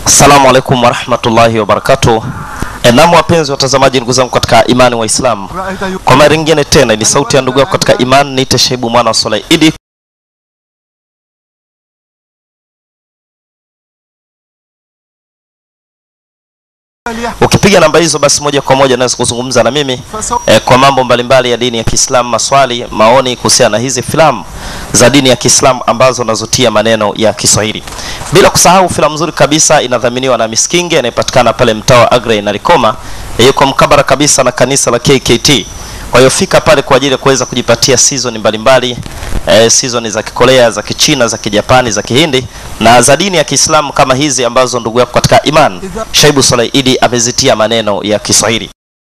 Assalamu alaikum warahmatullahi wabarakatuh. E, naam wapenzi watazamaji, ndugu zangu katika imani wa Islam, kwa mara nyingine tena ni sauti ya ndugu yako katika imani, niite Shaibu mwana wa Soleh Idi Ukipiga namba hizo basi moja kwa moja naweza kuzungumza na mimi eh, kwa mambo mbalimbali ya dini ya Kiislamu, maswali, maoni kuhusiana na hizi filamu za dini ya Kiislamu ambazo nazotia maneno ya Kiswahili. Bila kusahau filamu nzuri kabisa inadhaminiwa na Miskinge anayepatikana pale mtaa wa Agrey na Likoma, yuko mkabara kabisa na kanisa la KKT. Kwa hiyo fika pale kwa ajili ya kuweza kujipatia season mbalimbali eh, season za Kikorea, za Kichina, za Kijapani, za Kihindi na za dini ya Kiislamu kama hizi ambazo ndugu yako katika iman Shaibu Soleh Idi amezitia maneno ya Kiswahili.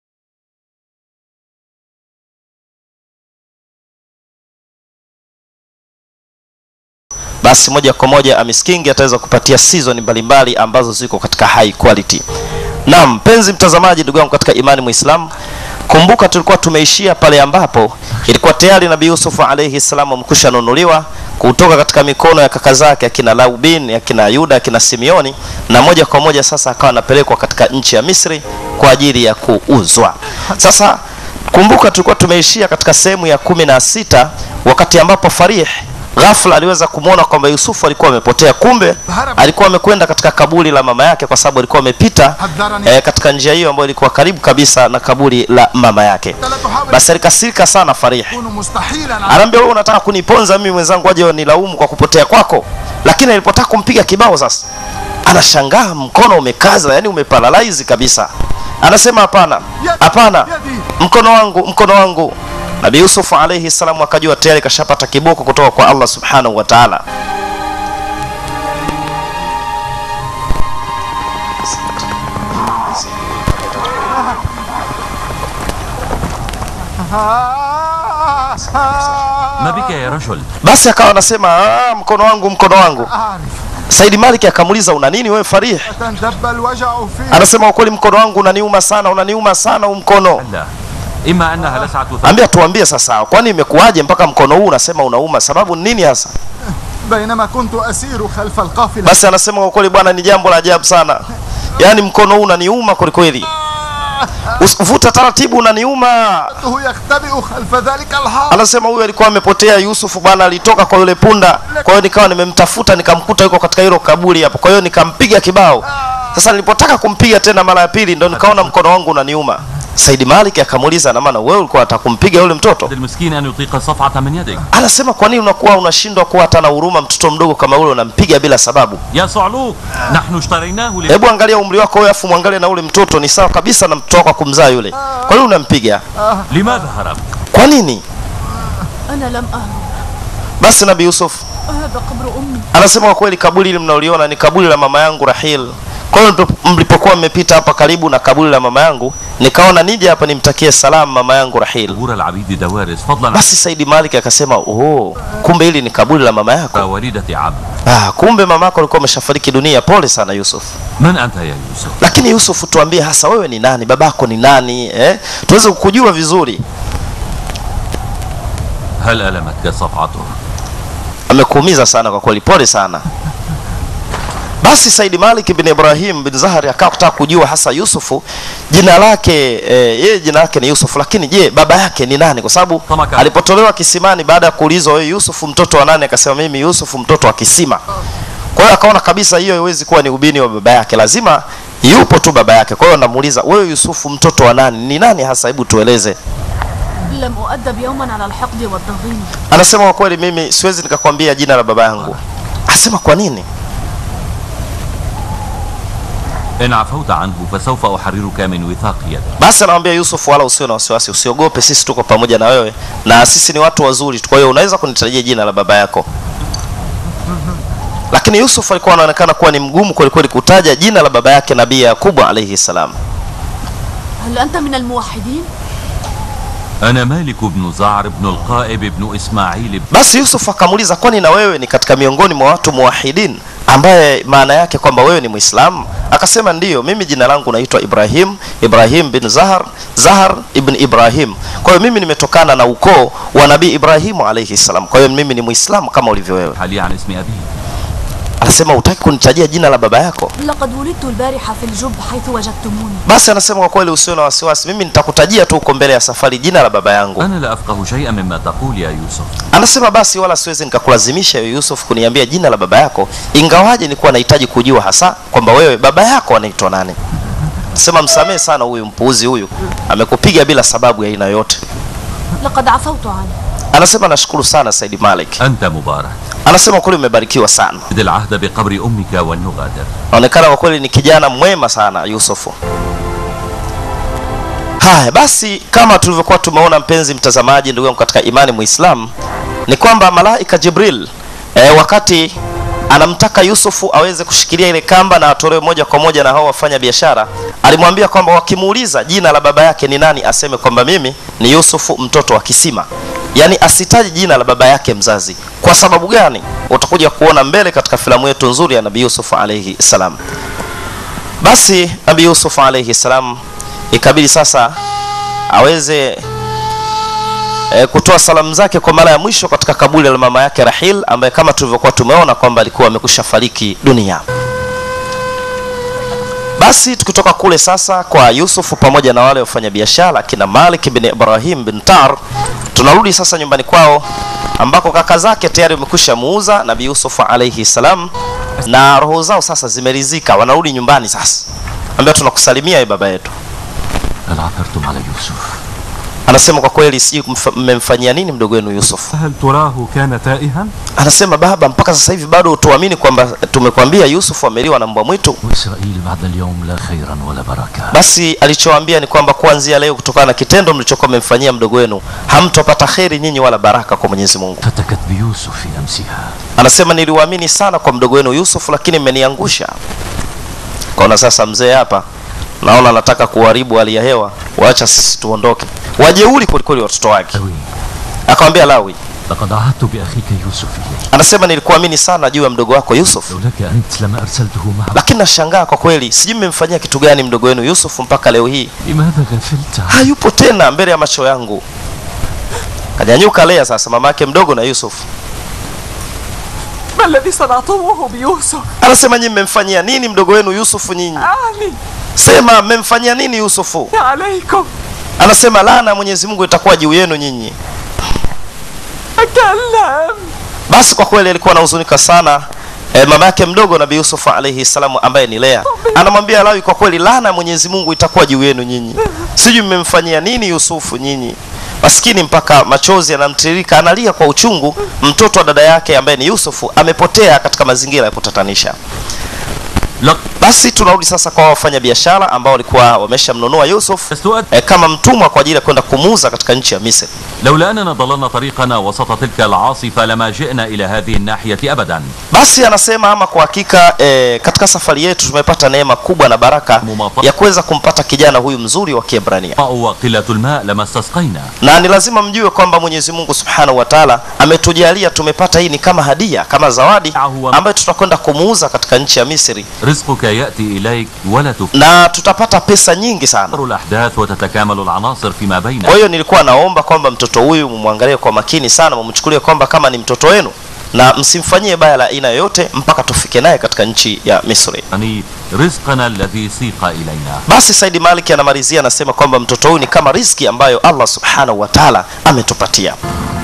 Basi moja kwa moja Amiskingi ataweza kupatia season mbalimbali ambazo ziko katika high quality. Naam, mpenzi mtazamaji, ndugu yangu katika imani Muislamu, kumbuka tulikuwa tumeishia pale ambapo ilikuwa tayari Nabii Yusuf alayhi salam amkusha nunuliwa kutoka katika mikono ya kaka zake akina Laubin, akina Yuda, akina Simeoni, na moja kwa moja sasa akawa anapelekwa katika nchi ya Misri kwa ajili ya kuuzwa. Sasa kumbuka tulikuwa tumeishia katika sehemu ya kumi na sita wakati ambapo Farih ghafla aliweza kumwona kwamba Yusufu alikuwa amepotea, kumbe alikuwa amekwenda katika kaburi la mama yake, kwa sababu alikuwa amepita eh, katika njia hiyo ambayo ilikuwa karibu kabisa na kaburi la mama yake. Basi alikasirika sana Farih, anaambia wewe unataka kuniponza mimi mwenzangu, aje nilaumu kwa kupotea kwako. Lakini alipotaka kumpiga kibao sasa, anashangaa mkono umekaza, yani umeparalyze kabisa. Anasema hapana, hapana, mkono wangu, mkono wangu. Nabii Yusuf alayhi salamu akajua tayari kashapata kiboko kutoka kwa Allah subhanahu wa ta'ala. ما بك يا رجل Basi akawa anasema ah, mkono wangu, mkono wangu. Saidi Malik akamuuliza una nini wewe Farih? تندب الوجع فيه Anasema ukweli, mkono wangu unaniuma sana, unaniuma sana huu mkono. لا إما أنها لسعة ثوب Ambia tuambie sasa, kwani imekuwaje mpaka mkono huu unasema unauma? Sababu ni nini hasa? بينما كنت أسير خلف القافلة Basi anasema kwa kweli bwana, ni jambo la ajabu sana, yaani mkono huu unaniuma kwelikweli, Us- vuta taratibu, unaniuma. رأيته يختبئ خلف ذلك الحائط Anasema huyu alikuwa amepotea, Yusufu bwana alitoka kwa yule punda. Kwa hiyo nikawa nimemtafuta nikamkuta yuko katika hilo kaburi hapo, kwa hiyo nikampiga kibao. Sasa nilipotaka kumpiga tena mara ya pili, ndo nikaona mkono wangu unaniuma. Saidi Malik akamuuliza, na maana wewe ulikuwa unataka kumpiga yule mtoto? المسكين أن يطيق الصفعة من يدك Anasema kwa nini unakuwa unashindwa kuwa hata na huruma, mtoto mdogo kama ule unampiga bila sababu? يا صعلوك نحن اشتريناه ل... Hebu angalia umri wako wewe, afu mwangalie na ule mtoto, ni sawa kabisa na mtoto wako kumzaa yule. Kwa nini unampiga? لماذا هرب؟ Kwa nini? أنا لم أهرب Basi Nabii Yusuf هذا قبر أمي anasema kwa kweli kaburi hili mnaoliona ni kaburi la mama yangu Rahil. Kwa hiyo mlipo- mlipokuwa mmepita hapa karibu na kaburi la mama yangu, nikaona nije hapa nimtakie salamu mama yangu Rahil. ظهور العبيد دوارس فضلا عن Basi Saidi Malik akasema, oh, kumbe hili ni kaburi la mama yako. والدة عبد Ah, kumbe mama yako alikuwa ameshafariki dunia. Pole sana Yusuf. من أنت يا يوسف؟ Lakini Yusuf, tuambie hasa wewe ni nani, babako ni nani eh? Tuweze kukujua vizuri. هل ألمتك صفعته؟ Amekuumiza sana kwa kweli, pole sana. Basi Saidi Malik bin Ibrahim bin Zahari akawa kutaka kujua hasa Yusufu jina lake eh, yeye jina lake ni Yusufu, lakini je, baba yake ni nani? Kwa sababu Tamaka. alipotolewa kisimani baada ya kuulizwa wewe Yusufu mtoto wa nani, akasema mimi Yusufu mtoto wa kisima. Kwa hiyo akaona kabisa hiyo haiwezi kuwa ni ubini wa baba yake, lazima yupo tu baba yake. Kwa hiyo anamuuliza wewe Yusufu mtoto wa nani, ni nani hasa? Hebu tueleze. لم أؤدب يوما على الحقد والضغين Anasema kwa kweli mimi siwezi nikakwambia jina la baba yangu. Asema kwa nini? إن عفوت عنه فسوف أحررك من وثاق يدك Basi anamwambia Yusuf, wala usiwe na wasiwasi, usiogope, sisi tuko pamoja na wewe na sisi ni watu wazuri. Kwa hiyo unaweza kunitajia jina la baba yako. Lakini Yusuf alikuwa anaonekana kuwa ni mgumu kweli kweli kutaja jina la baba yake Nabii Yakubu alayhi salam. هل أنت من الموحدين؟ أنا مالك بن زعر بن القائب بن إسماعيل بن Basi Yusuf akamuuliza, kwani na wewe ni katika miongoni mwa watu muwahidin, ambaye maana yake kwamba wewe ni Muislamu? Akasema ndiyo, mimi jina langu naitwa Ibrahim, Ibrahim bin Zahar, Zahar ibn Ibrahim. Kwa hiyo mimi nimetokana na ukoo wa Nabii Ibrahimu alayhi salam. Kwa hiyo mimi ni Muislamu kama ulivyo wewe. حالي عن اسم أبيه anasema hutaki kunitajia jina la baba yako لقد ولدت البارحة في الجب حيث وجدتموني basi anasema kwa kweli usio na wasiwasi mimi nitakutajia tu huko mbele ya safari jina la baba yangu أنا لا أفقه شيئا مما تقول يا يوسف anasema basi wala siwezi nikakulazimisha ewe yusuf kuniambia jina la baba yako ingawaje nilikuwa nahitaji kujua hasa kwamba wewe baba yako anaitwa nani sema msamehe sana huyu mpuuzi huyu amekupiga bila sababu ya aina yote لقد عفوت عنه anasema nashukuru sana saidi malik أنت مبارك anasema kweli umebarikiwa sana خذ العهد بقبر أمك ولنغادر naonekana kwa kweli ni kijana mwema sana yusufu haya basi kama tulivyokuwa tumeona mpenzi mtazamaji ndugu yangu katika imani muislam ni kwamba malaika jibril e, wakati anamtaka yusufu aweze kushikilia ile kamba na atolewe moja kwa moja na hao wafanya biashara alimwambia kwamba wakimuuliza jina la baba yake ni nani aseme kwamba mimi ni yusufu mtoto wa kisima yaani asitaji jina la baba yake mzazi kwa sababu gani utakuja kuona mbele katika filamu yetu nzuri ya nabii yusuf alaihi salam basi nabii yusuf alaihi salam ikabidi sasa aweze e, kutoa salamu zake kwa mara ya mwisho katika kaburi la mama yake rahil ambaye kama tulivyokuwa tumeona kwamba alikuwa amekusha fariki dunia basi tukitoka kule sasa kwa yusufu pamoja na wale wafanyabiashara kina malik bin ibrahim bin tar tunarudi sasa nyumbani kwao ambako kaka zake tayari wamekwisha muuza nabii yusufu alaihi salam na roho zao sasa zimerizika wanarudi nyumbani sasa ambia tunakusalimia ye baba yetu هل عثرتم على يوسف anasema kwa kweli sijui kumfa- mmemfanyia nini mdogo wenu yusuf هل تراه كان تائها؟ anasema baba mpaka sasa hivi bado tuamini kwamba tumekwambia yusuf ameliwa na mbwa mwitu وإسرائيل بعد اليوم لا خيرا ولا بركة basi alichowaambia ni kwamba kuanzia leo kutokana na kitendo mlichokuwa mmemfanyia mdogo wenu hamtopata kheri nyinyi wala baraka kwa mwenyezi mungu فتكت بيوسف في أمسها anasema niliwaamini sana kwa mdogo wenu yusuf lakini mmeniangusha kaona sasa mzee hapa naona anataka kuharibu hali ya hewa waacha sisi tuondoke wajeuri kwelikweli watoto wake أوي akamwambia lawi لقد عهدت بأخيك يوسف إلي anasema nilikuamini sana juu ya mdogo wako yusuf لولاك أنت لما أرسلته معه lakini nashangaa kwa kweli sijui mmemfanyia kitu gani mdogo wenu yusuf mpaka leo hii لماذا غفلت عنه؟ hayupo tena mbele ya macho yangu kanyanyuka lea sasa mama yake mdogo na yusuf ما الذي صنعتموه بيوسف anasema nyinyi mmemfanyia nini mdogo wenu yusufu nyinyi أعني sema mmemfanyia nini yusufu عليكم anasema laana ya mwenyezi mungu itakuwa juu yenu nyinyi تكلم basi kwa kweli alikuwa anahuzunika sana e, mama yake mdogo nabii yusufu alaihi salamu ambaye ni lea anamwambia lawi kwa kweli laana ya mwenyezi mungu itakuwa juu yenu nyinyi sijui mmemfanyia nini yusufu nyinyi maskini mpaka machozi yanamtiririka analia kwa uchungu mtoto wa dada yake ambaye ni yusufu amepotea katika mazingira ya kutatanisha لقد basi tunarudi sasa kwa wafanya biashara ambao walikuwa wameshamnunua yusuf استوأت e, kama mtumwa kwa ajili ya kwenda kumuuza katika nchi ya misri لولا أننا ضللنا طريقنا وسط تلك العاصفة لما جئنا إلى هذه الناحية أبدا basi anasema ama kwa hakika e, katika safari yetu tumepata neema kubwa na baraka ya kuweza kumpata kijana huyu mzuri wa kiebrania وقلة الماء لما استسقينا na ni lazima mjue kwamba mwenyezi mungu subhanahu wa taala ametujalia tumepata hii ni kama hadia kama zawadi ambayo tutakwenda kumuuza katika nchi ya misri رزقك يأتي إليك ولا تفكر na tutapata pesa nyingi sana الأحداث وتتكامل العناصر فيما kwa بيننا hiyo nilikuwa naomba kwamba mtoto huyu mumwangalie kwa makini sana mumchukulie kwamba kama ni mtoto wenu na msimfanyie baya la aina yoyote mpaka tufike naye katika nchi ya misri يعني رزقنا الذي سيق إلينا basi saidi maliki anamalizia anasema kwamba mtoto huyu ni kama riski ambayo allah subhanahu wa taala ametupatia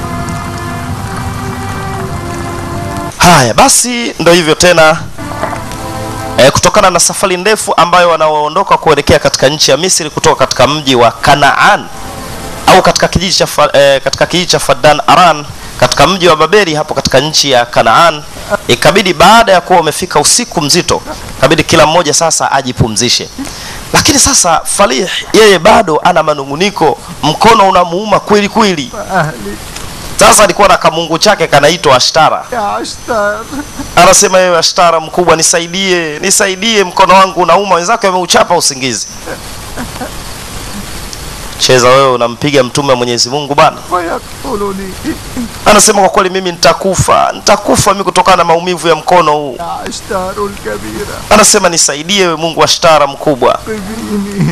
haya basi ndo hivyo tena e, kutokana na safari ndefu ambayo wanaoondoka kuelekea katika nchi ya misri kutoka katika mji wa kanaan au katika kijiji cha Fa- eh, katika kijiji cha Fadan Aran katika mji wa Babeli hapo katika nchi ya Kanaan. Ikabidi baada ya kuwa wamefika usiku mzito, ikabidi kila mmoja sasa ajipumzishe. Lakini sasa Falih yeye bado ana manunguniko, mkono unamuuma kweli kweli. أهلي Sasa alikuwa na kamungu chake kanaitwa Ashtara. يا عشتار Anasema yeye Ashtara mkubwa, nisaidie, nisaidie, mkono wangu unauma, wenzake wameuchapa usingizi. Cheza wewe, unampiga mtume wa Mwenyezi Mungu bana. ويقتلني anasema kwa kweli mimi nitakufa nitakufa mimi kutokana na maumivu ya mkono huu يا عشتار الكبيرة anasema nisaidie we mungu wa shtara mkubwa قذيني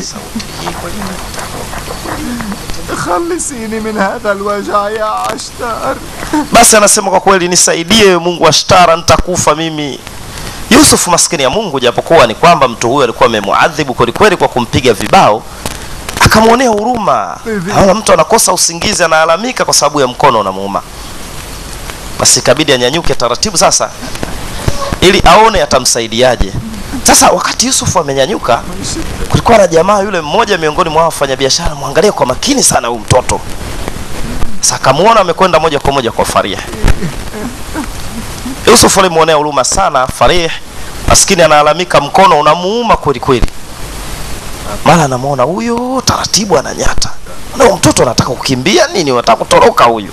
خلصيني من هذا الوجع يا عشتار basi anasema kwa kweli nisaidie we mungu wa shtara nitakufa mimi Yusuf maskini ya Mungu, japokuwa ni kwamba mtu huyo alikuwa amemuadhibu kwelikweli kwa kumpiga vibao, akamwonea huruma. Naona mtu anakosa usingizi, analalamika kwa sababu ya mkono unamuuma. Basi ikabidi anyanyuke taratibu sasa, ili aone atamsaidiaje. Sasa wakati Yusuf amenyanyuka, kulikuwa na jamaa yule mmoja miongoni mwa wafanyabiashara, mwangalie kwa makini sana huyu mtoto. Sasa akamuona amekwenda moja kwa moja kwa Farih. Yusuf alimuonea huruma sana Farih, maskini analalamika, mkono unamuuma kweli kweli. Mara anamuona huyo taratibu ananyata, na huyu mtoto anataka kukimbia nini, anataka kutoroka huyu.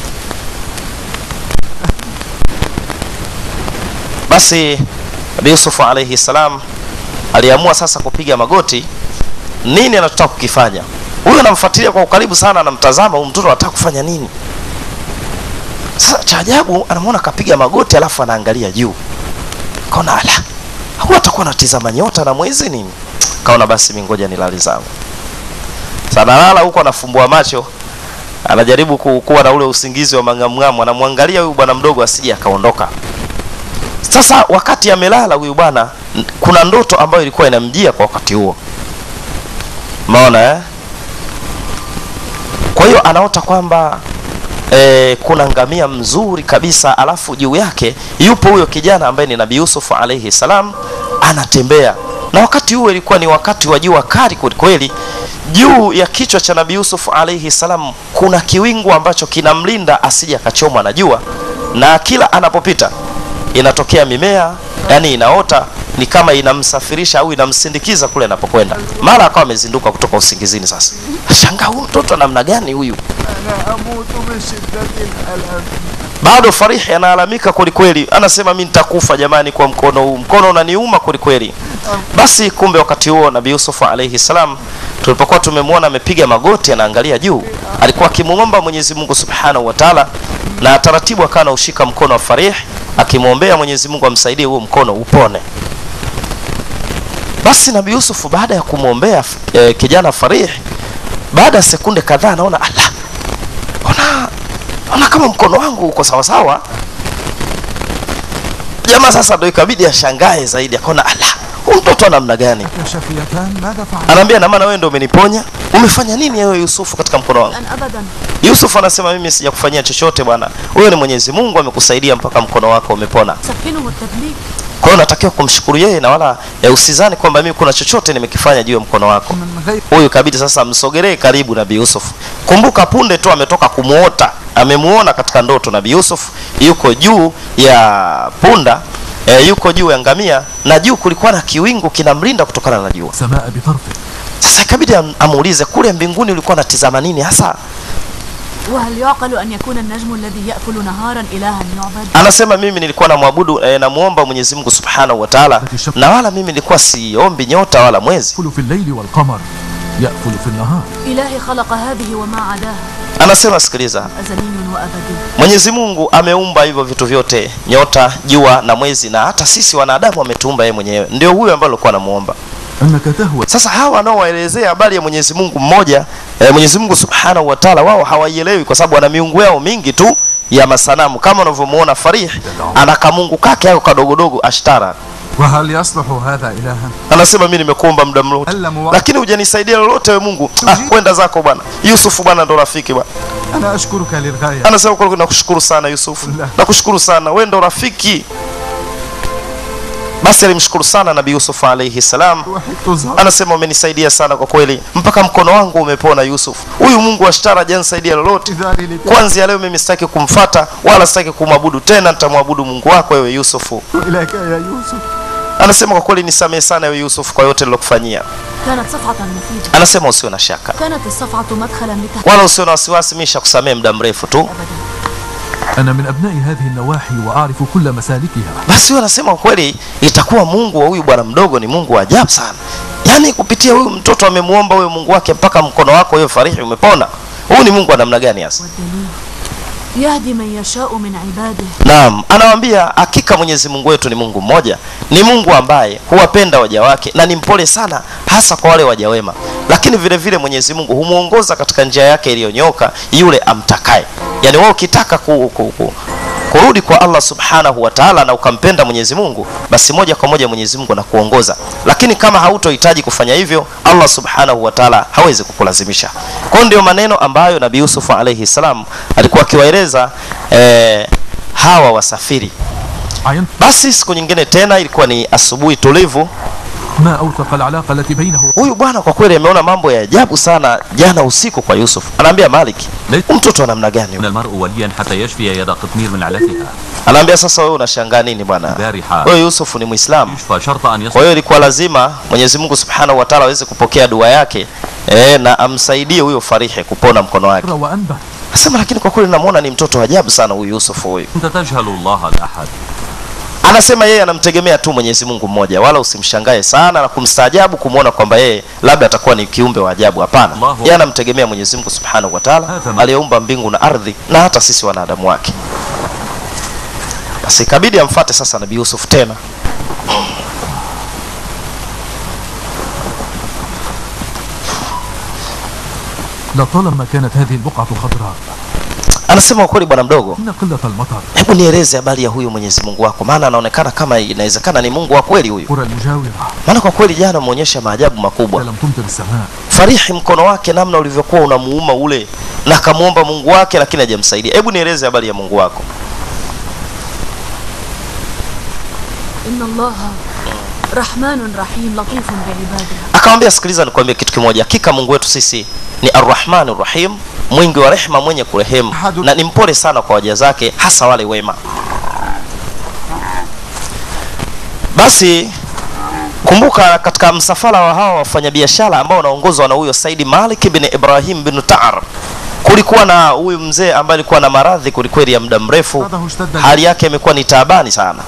Basi Nabii Yusuf alayhi salam aliamua sasa kupiga magoti. Nini anataka kukifanya? Huyu anamfuatilia kwa ukaribu sana, anamtazama huyu mtoto anataka kufanya nini. Sasa cha ajabu anamwona kapiga magoti, alafu anaangalia juu, kaona ala, au atakuwa anatizama nyota na mwezi nini? Kaona basi mimi ngoja nilale zangu. Sasa analala huko, anafumbua macho, anajaribu ku- kuwa na ule usingizi wa mangamngamu, anamwangalia huyu bwana mdogo asije akaondoka. Sasa wakati amelala huyu bwana, n- kuna ndoto ambayo ilikuwa inamjia kwa wakati huo, umeona eh? Kwa hiyo anaota kwamba e, kuna ngamia mzuri kabisa, alafu juu yake yupo huyo kijana ambaye ni Nabii Yusuf alayhi salam anatembea, na wakati huo ilikuwa ni wakati wa jua kali kwelikweli. Juu ya kichwa cha Nabii Yusuf alayhi salam kuna kiwingu ambacho kinamlinda asije akachomwa na jua, na kila anapopita inatokea mimea, yani inaota ni kama inamsafirisha au inamsindikiza kule anapokwenda. Mara akawa amezinduka kutoka usingizini. Sasa shangaa, huyu mtoto namna gani huyu? أنا أموت من شدة الألم bado Farihi analalamika kwelikweli, anasema mi nitakufa jamani, kwa mkono huu, mkono unaniuma kwelikweli. Basi kumbe wakati huo Nabii Yusuf alayhi salam, tulipokuwa tumemwona amepiga magoti anaangalia juu, alikuwa akimuomba Mwenyezi Mungu subhanahu wa taala, na taratibu akawa anaushika mkono wa Farih akimwombea Mwenyezi Mungu amsaidie huo mkono upone. Basi Nabii Yusuf baada ya kumwombea e, kijana Farih, baada ya sekunde kadhaa anaona ala, ona ona kama mkono wangu uko sawa sawa. Jamaa sasa ndo ikabidi ashangae zaidi, akaona ala, huyu mtoto wa namna gani? يا شفيتان ماذا فعلت؟ Anaambia na maana wewe ndo umeniponya, umefanya nini wewe Yusufu katika mkono wangu? الآن أبدا Yusuf anasema mimi sijakufanyia chochote bwana, wewe ni Mwenyezi Mungu amekusaidia mpaka mkono wako umepona. سكنه التدليك Kwa hiyo unatakiwa kumshukuru yeye na wala ya usizani kwamba mimi kuna chochote nimekifanya juu ya mkono wako. من غير Huyu kabidi sasa msogelee karibu Nabii Yusuf. Kumbuka punde tu ametoka kumuota, amemuona katika ndoto Nabii Yusuf yuko juu ya punda e, yuko juu ya ngamia na juu kulikuwa na kiwingu kinamlinda kutokana na jua. سماء بطرفه Sasa ikabidi am- amuulize kule mbinguni ulikuwa unatizama nini hasa? وهل يعقل أن يكون النجم الذي يأكل نهارا إلها يعبد Anasema mimi nilikuwa namwabudu e, namuomba Mwenyezi Mungu Subhanahu wa Ta'ala, na wala mimi nilikuwa siombi nyota wala mwezi. يأكل في الليل والقمر يأكل في النهار إلهي خلق هذه وما عداها Anasema sikiliza, أزلي وأبدي Mwenyezi Mungu ameumba hivyo vitu vyote, nyota, jua na mwezi, na hata sisi wanadamu ametuumba yeye mwenyewe. Ndio huyo ambaye alikuwa anamuomba. أنك تهوى Sasa hawa wanaowaelezea habari ya Mwenyezi Mungu mmoja eh, Mwenyezi Mungu Subhanahu wa Ta'ala, wao hawaielewi kwa sababu wana miungu yao mingi tu ya masanamu, kama unavyomuona Farih ana kamungu kake ako kadogodogo Ashtara. وهل يصلح هذا إلها؟ Anasema mimi nimekuomba muda mrefu, Alla muwa- lakini hujanisaidia lolote we Mungu. Ah, kwenda zako bwana. Yusufu bwana ndo rafiki bwana. أنا أشكرك للغاية Anasema kwa kweli nakushukuru sana Yusufu, La. nakushukuru sana, wewe ndo rafiki. Basi alimshukuru sana Nabii Yusuf alayhi salam. وحدت زهر Anasema umenisaidia sana kwa kweli, mpaka mkono wangu umepona. Yusuf, huyu Mungu wa Shtara hajanisaidia lolote. إذاري لك Kwanzia leo mimi sitaki kumfata wala sitaki kumwabudu tena, nitamwabudu Mungu wako wewe Yusufu. إليك يا يوسف Anasema kwa kweli nisamehe sana wewe Yusuf kwa yote nilokufanyia. كانت صفعة مفيدة Anasema usiwe na shaka كانت الصفعة مدخلا لتهديد wala usiwe na wasiwasi, mimi nishakusamehe muda mrefu tu. أبدا أنا من أبناء هذه النواحي وأعرف كل مسالكها Basi huyo anasema kwa kweli itakuwa Mungu wa huyu bwana mdogo ni Mungu wa ajabu sana. Yaani kupitia huyu mtoto amemuomba huyo Mungu wake mpaka mkono wako wewe Farihi umepona. Huyu ni Mungu wa namna gani hasa? والدليل يهدي من يشاء من عباده Naam, anawaambia hakika Mwenyezi Mungu wetu ni Mungu mmoja, ni Mungu ambaye huwapenda waja wake na ni mpole sana, hasa kwa wale waja wema. Lakini vile vile Mwenyezi Mungu humwongoza katika njia yake iliyonyoka yule amtakaye. Yaani wewe ukitaka ku, ku, ku, kurudi kwa Allah subhanahu wa ta'ala na ukampenda Mwenyezi Mungu, basi moja kwa moja Mwenyezi Mungu anakuongoza. Lakini kama hautohitaji kufanya hivyo, Allah subhanahu wa ta'ala hawezi kukulazimisha. Kwa hiyo ndio maneno ambayo Nabii Yusuf alayhi salam alikuwa akiwaeleza eh, hawa wasafiri. عينت Basi siku nyingine tena, ilikuwa ni asubuhi tulivu. ما أوثق العلاقة التي بينه Huyu bwana kwa kweli ameona mambo ya ajabu sana jana usiku kwa Yusuf. Anaambia Malik, ليس "Huyu mtoto wa namna gani? من huyu?" المرء وليا حتى يشفي يد قطمير من علتها Anaambia sasa, wewe unashangaa nini bwana? البارحة Wewe Yusuf ni Muislamu. يشفى شرط أن Kwa يصل hiyo ilikuwa lazima Mwenyezi Mungu Subhanahu wa Ta'ala aweze kupokea dua yake e, na amsaidie huyo Farihi kupona mkono wake. وأنبت Nasema lakini kwa kweli namuona ni mtoto wa ajabu sana huyu Yusuf huyu. أنت تجهل الله الأحد Anasema yeye anamtegemea tu Mwenyezi Mungu mmoja, wala usimshangae sana na kumstaajabu kumwona kwamba yeye labda atakuwa ni kiumbe wa ajabu. Hapana, Allahu yeye anamtegemea Mwenyezi Mungu Subhanahu wa Ta'ala Hadha- aliyeumba mbingu na ardhi na hata sisi wanadamu wake. Basi ikabidi amfuate sasa Nabii Yusuf tena. لطالما كانت هذه البقعة خضراء Anasema ukweli, bwana mdogo, إن قلة المطر hebu nieleze habari ya huyu Mwenyezi Mungu wako, maana anaonekana kama inawezekana ni Mungu wa kweli huyu. قرى المجاورة Maana kwa kweli jana umeonyesha maajabu makubwa. لم تمطر السماء Farihi, mkono wake namna ulivyokuwa unamuuma ule, na akamwomba Mungu wake, lakini hajamsaidia. Hebu nieleze habari ya Mungu wako. إن الله رحمن رحيم لطيف بعباده Akamwambia, sikiliza, nikwambie kitu kimoja, hakika Mungu wetu sisi ni Arrahmani Rahim, mwingi wa rehema, mwenye kurehemu, na ni mpole sana kwa waja zake, hasa wale wema. Basi kumbuka, katika msafara wa hawa wafanyabiashara ambao wanaongozwa na huyo Saidi Malik bin Ibrahim bin Taar, kulikuwa na huyu mzee ambaye alikuwa na maradhi kwelikweli ya muda mrefu, بعده اشتد hali yake imekuwa ni taabani sana.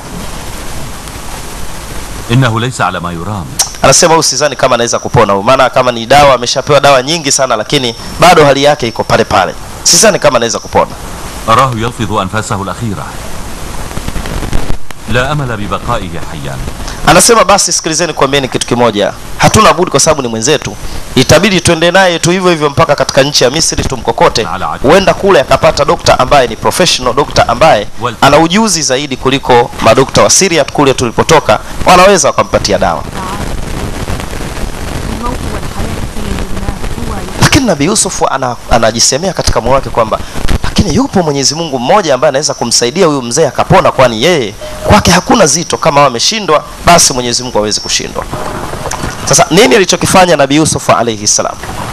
إنه ليس على ما يرام Anasema huyu sidhani kama anaweza kupona huyu, maana kama ni dawa ameshapewa dawa nyingi sana, lakini bado hali yake iko pale pale. Sidhani kama anaweza kupona. أراه يلفظ أنفاسه الأخيرة لا أمل ببقائه حيا Anasema basi, sikilizeni kuambieni kitu kimoja, hatuna budi kwa sababu ni mwenzetu, itabidi tuende naye tu hivyo hivyo mpaka katika nchi ya Misri tumkokote. Huenda kule akapata dokta ambaye ni professional dokta ambaye ana ujuzi zaidi kuliko madokta wa Syria kule tulipotoka, wanaweza wakampatia dawa. الموت والحياة في يد الله هو Lakini Nabii Yusuf ana, anajisemea katika moyo wake kwamba lakini yupo Mwenyezi Mungu mmoja ambaye anaweza kumsaidia huyu mzee akapona, kwani yeye kwake hakuna zito. Kama wameshindwa, basi Mwenyezi Mungu hawezi kushindwa. Sasa nini alichokifanya Nabii Yusuf alayhi salam?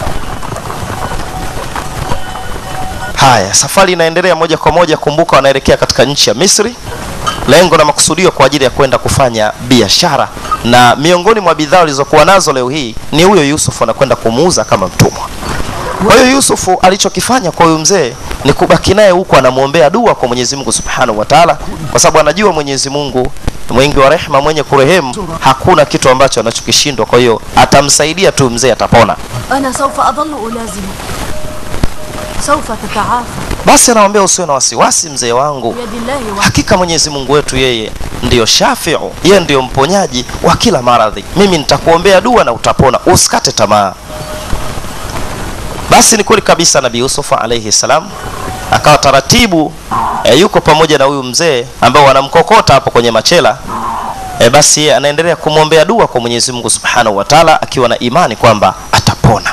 Haya, safari inaendelea moja kwa moja. Kumbuka, wanaelekea katika nchi ya Misri, lengo na makusudio kwa ajili ya kwenda kufanya biashara, na miongoni mwa bidhaa walizokuwa nazo leo hii ni huyo Yusuf anakwenda kumuuza kama mtumwa. Kwa hiyo Yusufu alichokifanya kwa huyu mzee ni kubaki naye huku anamwombea dua kwa Mwenyezi Mungu Subhanahu wa Ta'ala, kwa sababu anajua Mwenyezi Mungu mwingi wa rehema, mwenye kurehemu, hakuna kitu ambacho anachokishindwa. Kwa hiyo atamsaidia tu, mzee atapona. أنا سوف أظل ألازمك سوف تتعافى Basi anamwambia usiwe na wasiwasi mzee wangu, بيد الله وحده hakika Mwenyezi Mungu wetu yeye ndiyo shafiu, yeye ndiyo mponyaji wa kila maradhi. Mimi nitakuombea dua na utapona, usikate tamaa. Basi ni kweli kabisa, Nabii Yusuf alayhi salam akawa taratibu e, yuko pamoja na huyu mzee ambao wanamkokota hapo kwenye machela e, basi yeye anaendelea kumwombea dua kwa Mwenyezi Mungu Subhanahu wa Ta'ala akiwa na imani kwamba atapona.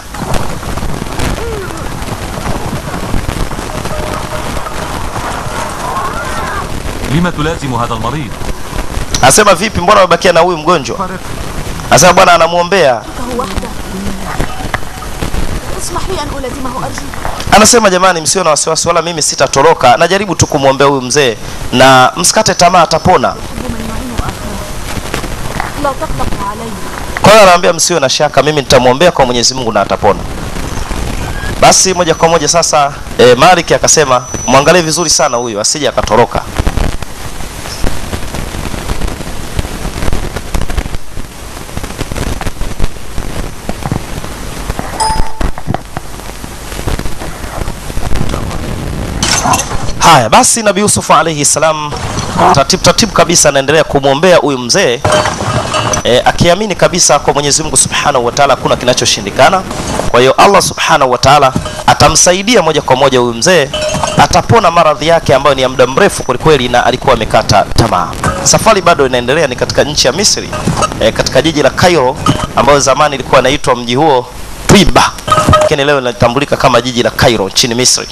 لما تلازم هذا المريض Anasema vipi, mbona umebakia na huyu mgonjwa? Anasema bwana anamwombea هو وحده اسمح لي أن ألازمه أرجوك Anasema jamani, msio na wasiwasi, wala mimi sitatoroka, najaribu tu kumwombea huyu mzee na msikate tamaa, atapona. أحب من يعين أخاه لا تقلق علي Kwa hiyo anaambia msio na shaka, mimi nitamwombea kwa Mwenyezi Mungu na atapona. Basi moja kwa moja sasa e, Malik akasema mwangalie vizuri sana huyu asije akatoroka. Haya basi, Nabii Yusuf alayhi salam taratibu taratibu kabisa anaendelea kumwombea huyu mzee e, akiamini kabisa kwa Mwenyezi Mungu Subhanahu wa Ta'ala hakuna kinachoshindikana. Kwa hiyo Allah Subhanahu wa Ta'ala atamsaidia moja kwa moja huyu mzee, atapona maradhi yake ambayo ni ya muda mrefu kwelikweli, na alikuwa amekata tamaa. Safari bado inaendelea, ni katika nchi ya Misri e, katika jiji la Cairo ambayo zamani ilikuwa inaitwa mji huo Twiba, lakini leo linatambulika kama jiji la Cairo nchini Misri.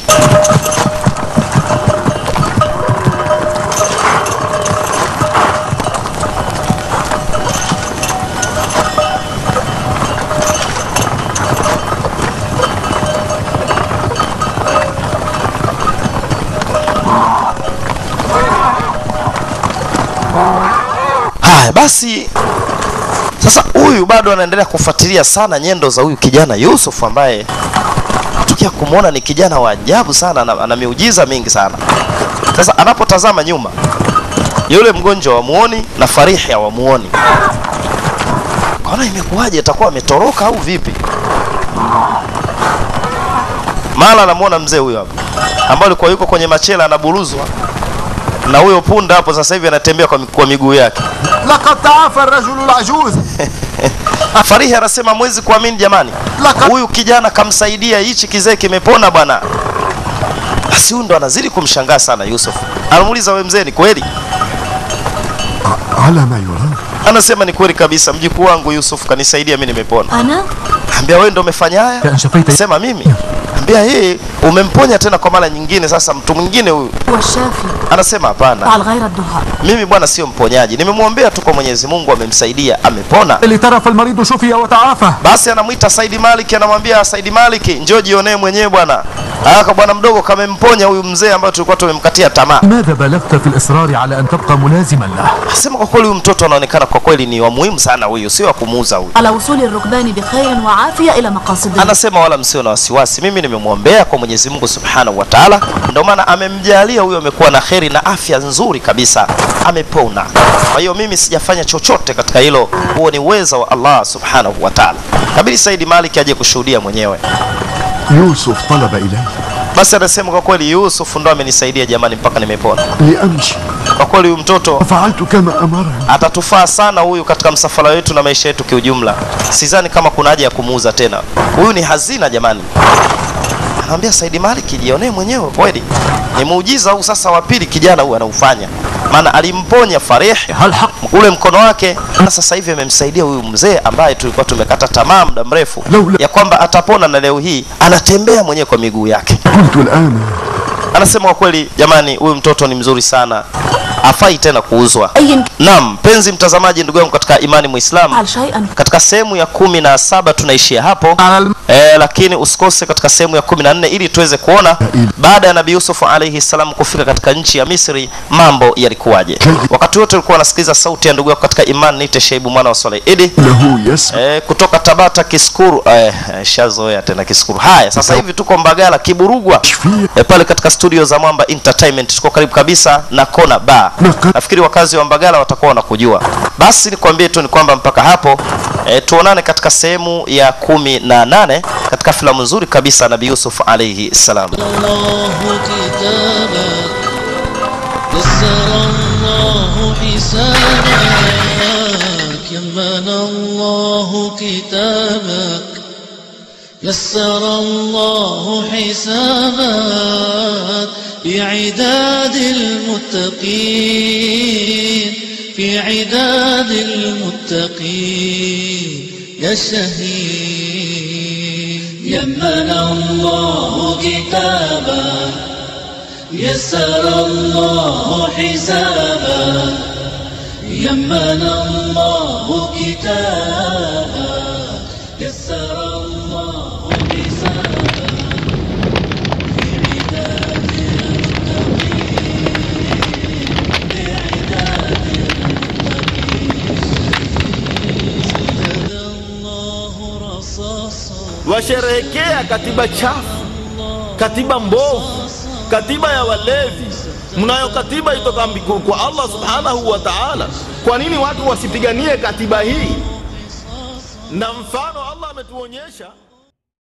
Haya basi, sasa huyu bado anaendelea kufuatilia sana nyendo za huyu kijana Yusuf ambaye tukia kumwona ni kijana wa ajabu sana, ana, ana miujiza mingi sana. Sasa anapotazama nyuma, yule mgonjwa wamuoni na Farihi hawamuoni. Kaona imekuwaje, atakuwa ametoroka au vipi? Mara anamuona mzee huyo hapo ambaye alikuwa yuko kwenye machela anaburuzwa na huyo punda hapo sasa hivi anatembea kwa, mi- kwa miguu yake. لقد تعافى الرجل العجوز Farihi anasema mwezi kuamini jamani, Laka- huyu kijana kamsaidia, hichi kizee kimepona bwana. Basi huyu ndo anazidi kumshangaa sana Yusuf. Anamuuliza we mzee, ni kweli? على ما يرام Anasema ni kweli kabisa, mjukuu wangu Yusuf kanisaidia, mimi nimepona. أنا Ambia wewe ndo umefanya haya? كأن شفيت Sema mimi. Ambia yeye umemponya tena kwa mara nyingine, sasa mtu mwingine huyu. هو الشافي Anasema hapana, فعل غير الدهاء mimi bwana sio mponyaji, nimemwombea tu kwa Mwenyezi Mungu, amemsaidia, amepona. لترف المريض شفي وتعافى Basi anamwita Saidi Maliki, anamwambia Saidi Maliki, njoo jionee mwenyewe bwana. Aka bwana mdogo kamemponya huyu mzee ambaye tulikuwa tumemkatia tamaa. لماذا بالغت في الإصرار على أن تبقى ملازما له Asema kwa kweli huyu mtoto anaonekana kwa kweli ni wa muhimu sana huyu, sio wa kumuuza huyu. على وصول الركبان بخير وعافية إلى مقاصدهم Anasema wala msio na wasiwasi, mimi nimemwombea kwa Mwenyezi Mungu Subhanahu wa Ta'ala, ndio maana amemjalia huyu amekuwa na kheri na afya nzuri kabisa, amepona. Kwa hiyo mimi sijafanya chochote katika hilo, huo ni uweza wa Allah Subhanahu wa Ta'ala. Kabili Saidi Maliki aje kushuhudia mwenyewe. يوسف طلب إلي Basi anasema kwa kweli Yusuf ndo amenisaidia jamani, mpaka nimepona. لأمشي Kwa kweli huyu mtoto ففعلت كما أمرني atatufaa sana huyu katika msafara wetu na maisha yetu kiujumla. Sidhani kama kuna haja ya kumuuza tena. Huyu ni hazina jamani. Anamwambia Saidi Maliki, jionee mwenyewe kweli. Ni muujiza huu sasa wa pili kijana huyu anaufanya. Maana alimponya Farih هل حق ule mkono wake, na sasa hivi amemsaidia huyu mzee ambaye tulikuwa tumekata tamaa muda mrefu Laula- ya kwamba atapona, na leo hii anatembea mwenyewe kwa miguu yake. قلت الآن Anasema kwa kweli, jamani, huyu mtoto ni mzuri sana, afai tena kuuzwa. أي Naam, mpenzi mtazamaji, ndugu yangu katika imani Muislamu, فعل شيئا katika sehemu ya kumi na saba tunaishia hapo على الم... e, lakini usikose katika sehemu ya kumi na nne ili tuweze kuona baada ya Nabii Yusuf alaihi salam kufika katika nchi ya Misri mambo yalikuwaje. Wakati wote ulikuwa unasikiliza sauti ya ndugu yako katika imani, niite Shaibu mwana wa Swaleh Idi له يسمع e, kutoka Tabata Kiskuru. E, shazoea tena Kiskuru. Haya, sasa hivi tuko Mbagala Kiburugwa شفيع e, pale katika studio za Mwamba Entertainment, tuko karibu kabisa na Kona Bar. Naka- Nafikiri wakazi wa Mbagala watakuwa wanakujua. Basi nikwambie tu ni kwamba mpaka hapo e, tuonane katika sehemu ya kumi na nane katika filamu nzuri kabisa Nabii Yusuf alaihi salam. الله كتابك يسر الله حسابك يمن الله كتابك يسر الله حسابك بعداد المتقين في عداد المتقين يا شهيد يمن الله كتابك يسر الله حسابك يمن الله كتابك يسر الله حسابك في عداد المتقين الله رصاصا washerehekea katiba chafu, katiba mbovu, katiba ya walevi. Mnayo katiba itoka mbiku- kwa Allah subhanahu wa ta'ala. Kwa nini watu wasipiganie katiba hii? Na mfano Allah ametuonyesha